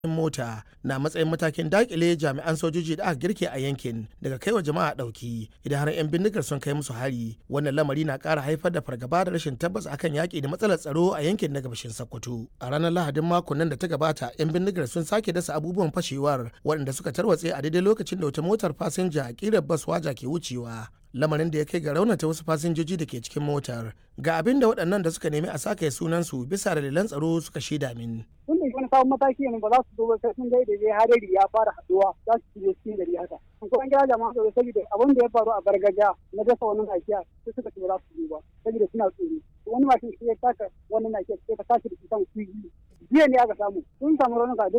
mota na matsayin matakin dakile jami'an sojoji da aka girke a yankin daga kai wa jama'a dauki idan har 'yan bindigar sun kai musu hari wannan lamari na kara haifar da fargaba da rashin tabbas akan yaki da matsalar tsaro a yankin na gabashin sokoto a ranar lahadin makon nan da ta gabata 'yan bindigar sun sake dasa abubuwan fashewar waɗanda suka tarwatse a daidai lokacin da wata motar fasinja a kirar bas waja ke wucewa lamarin da ya kai ga raunata wasu fasinjoji da ke cikin motar ga abin da waɗannan da suka nemi a sake sunansu bisa dalilan tsaro suka shaida min. Tun da wani sabon mataki ne ba za su zo ba sai sun ga da dai hadari ya fara haduwa za su shige cikin gari haka. Kuma an kira jama'a da saboda abin da ya faru a gargajiya na dasa wani nakiya sai suka ce ba za su zo ba saboda suna tsoro. Wani mashin shi ya taka wani nakiya sai ka tashi da shi kan kuyi. Jiya ne aka samu sun samu raunuka